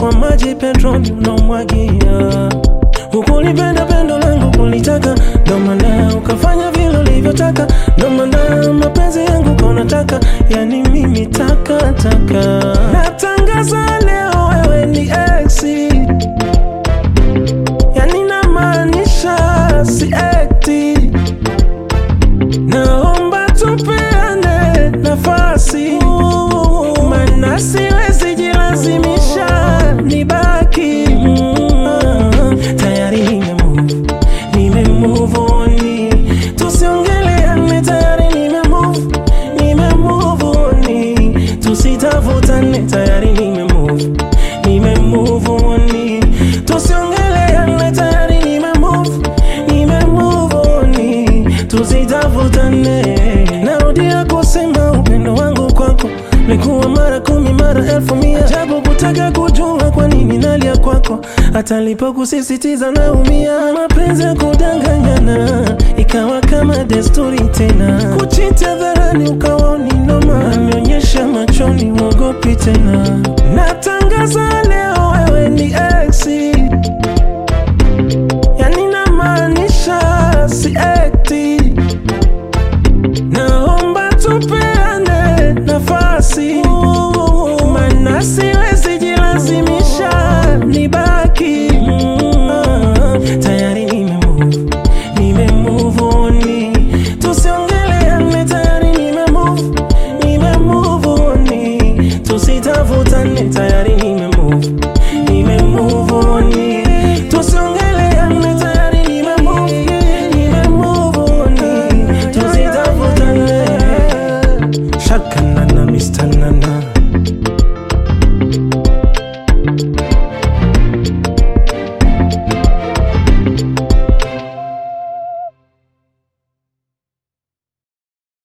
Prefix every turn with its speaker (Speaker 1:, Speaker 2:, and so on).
Speaker 1: kwa maji petroli unaomwagia Hukulipenda pendo langu kulitaka, ndo maana ukafanya vile ulivyotaka, ndo maana mapenzi yangu kaunataka, yani mimi taka taka. Natangaza leo wewe ni exi, yani namaanisha si ekti. Naomba tupeane nafasi, maana siwezi jilazimisha nibaki. Mm, Tayari nime move, nime move on. Tusiongeleane, tayari nime move, nime move on. Tusitafutane, tayari nime move, nime move on. Tusiongeleane, tayari nime move, nime move on. Tusitafutane, narudia kusema upendo wangu kwako Likuwa mara kumi mara elfu mia Ajabu kutaka kujua kwa nini nalia kwako Hata nilipokusisitiza naumia Mapenzi ya kudanganyana Ikawa kama desturi tena Kuchiti hadharani ukawa ni noma Ameonyesha machoni uogopi tena Natangaza leo wewe ni exi Yani namaanisha si ekti Naomba tupeane nafasi, maana siwezi jilazimisha nibaki. Mm, Tayari nime move, nime move on. Tusiongeleane, tayari nime move, nime move on. Tusitafutane, tayari nime move, nime move on. Tusiongeleane, tayari nime move, nime move on. Tusitafutane. Shaka nana, Mr. Nana.